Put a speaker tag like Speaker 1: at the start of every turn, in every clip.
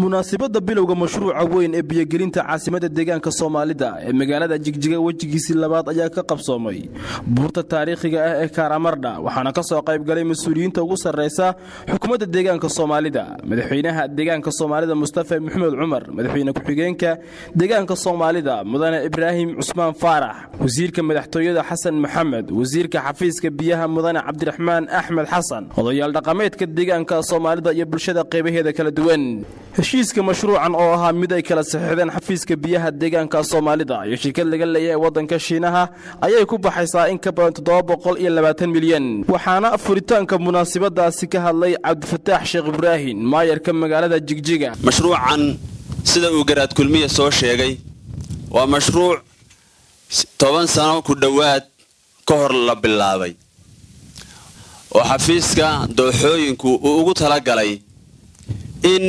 Speaker 1: munaasibadda bilowga mashruuca weyn ee biyogelinta caasimadda deegaanka soomaalida ee magaalada jigjiga wejigiisii labaad ayaa ka qabsoomay buurta taariikhiga ah ee karamardha waxaana ka soo qaybgalay mas-uuliyiinta ugu sarraysa xukuumadda deegaanka soomaalida madaxweynaha deegaanka soomaalida mustafa maxamed cumar madaxweyne ku-xigeenka deegaanka soomaalida mudane ibraahim cusmaan faarax wasiirka madaxtooyada xasan maxamed wasiirka xafiiska biyaha mudane cabdiraxmaan axmed xasan odayaal dhaqameedka deegaanka soomaalida iyo bulshada qaybaheeda kala duwan heshiiska mashruucan oo ahaa mid ay kala saxiixdeen xafiiska biyaha deegaanka soomaalida iyo shirkad laga leeya ee waddanka shiinaha ayay ku baxaysaa in ka badan toddoba boqol iyo labaatan milyan waxaana furitaanka munaasibadaasi ka hadlay cabdifataax sheekh ibraahim maayarka magaalada jigjiga
Speaker 2: mashruucan sida uu garaad kulmiya soo sheegay waa mashruuc toban sano ku dhowaad ka hor la bilaabay oo xafiiska dooxooyinku uu ugu talagalay in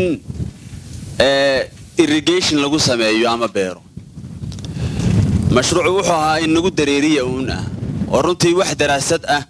Speaker 2: irrigation lagu sameeyo ama beero mashruucu wuxuu ahaa in nagu dareeriya uun ah oo runtii wax daraasad ah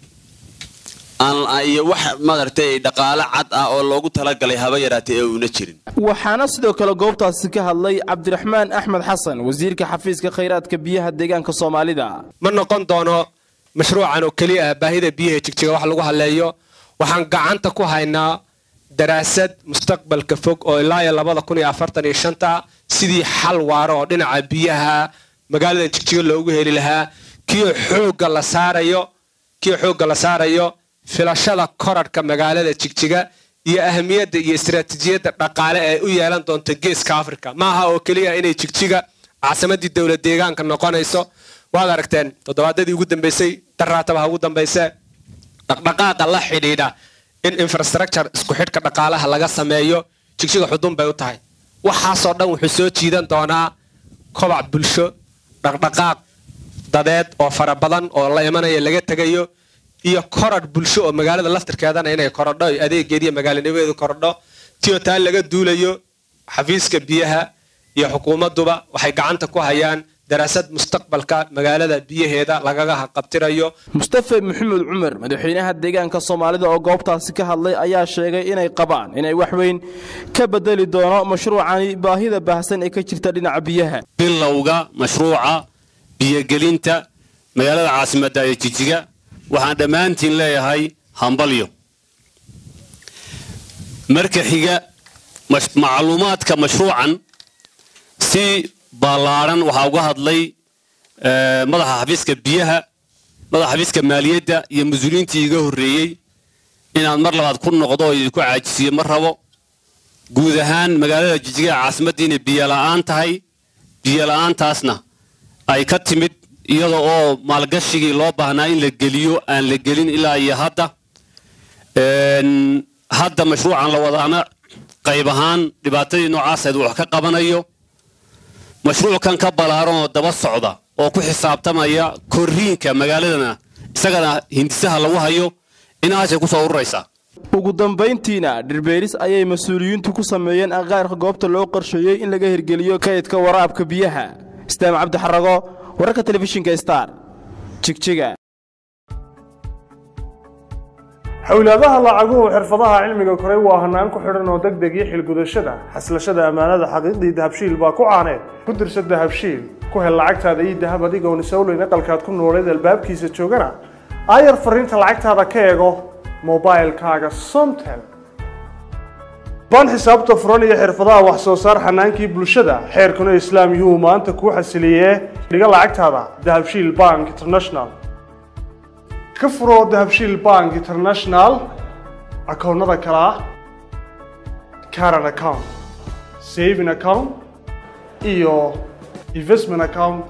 Speaker 2: iyo wax madartay dhaqaale cad ah oo loogu talagalay haba yaraatay ee uuna jirin
Speaker 1: waxaana sidoo kale goobtaasi ka hadlay cabdiraxmaan axmed xasan wasiirka xafiiska khayraadka biyaha deegaanka soomaalida
Speaker 3: ma noqon doono mashruucan oo keliya ah baahida biyaha jigjiga wax lagu hadleeyo waxaan gacanta ku haynaa daraasad mustaqbalka fog oo ilaa iyo labada kun iyo afartan iyo shanta sidii xal waaro oo dhinaca biyaha magaalada jigjiga loogu heli lahaa kii xoogga la saarayo kii xoogga la saarayo filashada korarhka magaalada jigjiga iyo ahamiyadda iyo istaraatiijiyadda dhaqaale ee u yeelan doonta geeska africa maaha oo keliya inay jigjiga caasimadii dowlad deegaanka noqonayso waad aragteen toddobaadadii ugu dambeysay daraatabaha ugu dambayse dhaqdhaqaaqa la xidhiidha in infrastructure isku xidhka dhaqaalaha laga sameeyo jigjiga xudun bay u tahay waxaasoo dhan wuxuu soo jiidan doonaa kobac bulsho dhaqdhaqaaq dadeed oo fara badan oo la imanaya laga tegayo iyo korarh bulsho oo magaalada laftirkeedana inay korodho adeegeediiyo magaalanimadeedu korodho tio taa laga duulayo xafiiska biyaha iyo xukuumadduba waxay gacanta ku hayaan daraasad mustaqbalka magaalada biyaheeda lagaga qabtirayo
Speaker 1: mustafa maxamed cumar madaxweynaha deegaanka soomaalida oo goobtaasi ka hadlay ayaa sheegay inay qabaan inay wax weyn ka bedeli doono mashruucani baahida baahsan ee ka jirta dhinaca biyaha
Speaker 4: bilowga mashruuca biyogelinta magaalada caasimadda ee jijiga waxaan dhammaantiin leeyahay hambalyo marka xiga macluumaadka mashruucan si ballaadhan waxaa uga hadlay madaxa xafiiska biyaha madaxa xafiiska maaliyadda iyo mas-uuliyiintii iga horreeyey inaad mar labaad ku noqdo oo idinku caajisiyo ma rabo guud ahaan magaalada jijiga caasimadda inay biyola'aan tahay biyola'aantaasna ay ka timid iyada oo maalgashigii loo baahnaa in la geliyo aan la gelin ilaa iyo hadda hadda mashruucan la wadaana qayb ahaan dhibaatadii noocaaseed wax ka qabanayo mashruuckan ka ballaaran oo daba socda oo ku xisaabtamaya korriinka magaaladana isagana hindisaha lagu hayo inaasay ku soo ururaysaa
Speaker 1: ugu dambayntiina dhirbeeris ayay mas-uuliyiintu ku sameeyeen aqaarka goobta loo qorsheeyey in laga hirgeliyo kaydka waraabka biyaha istaam cabdixarago wararka telefishinka star jigjiga
Speaker 5: xowlaadaha lacaguhu xirfadaha cilmiga koray waa hanaan ku xidhan oo deg deg iyo xilgudashada xaslashada ammaanada xaqiiqdii dahabshiil baa ku caaneed ku dirsa dahabshiil ku hel lacagtaada iyo dahab adigoon isawleyn aqalkaad ku nooleed albaabkiisa joogana aayar fariinta lacagtaada ka eego mobailkaaga somtel baan xisaabta furan iyo xirfadaha wax soo saar xanaankii bulshada xeerkuna islaam yuu maanta kuu xasiliyee dhiga lacagtaada dahabshiil bank international ka furo dahabshiil bank international akoonnada kale ah caran account saving account iyo investment account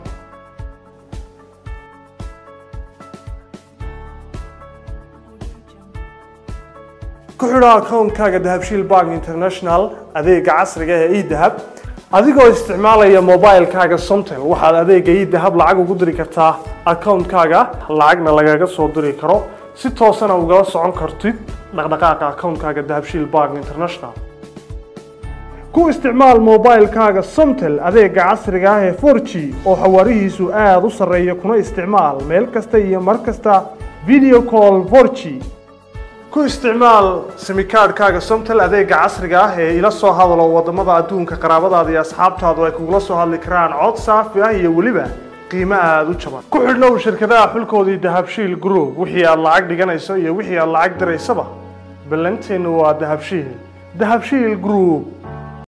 Speaker 5: ku xidho akoonkaaga dahabshiil bank international adeega casriga ee edahab adigoo isticmaalaya mobilkaaga somtel waxaad adeega idahab lacag ugu diri kartaa akoonkaaga lacagna lagaga soo diri karo si toosana ugala socon kartid dhaqdhaqaaqa akoonkaaga dahabshiil bank international ku isticmaal mobilkaaga somtel adeega casriga ah ee 4g oo xawaarihiisu aada u sarreeya kuna isticmaal meel kasta iyo mar kasta video call 4g ku isticmaal simikaadhkaaga somtel adeega casriga ah ee ila soo hadalo wadamada adduunka qaraabadaada iyo asxaabtaadu ay kugula soo hadli karaan cod saafi ah iyo weliba qiimo aada u jaban ku xidhnow shirkadaha xulkoodii dahabshiil group wixii aad lacag dhiganayso iyo wixii aad lacag diraysaba ballanteennu waa dahabshiil dahabshiil group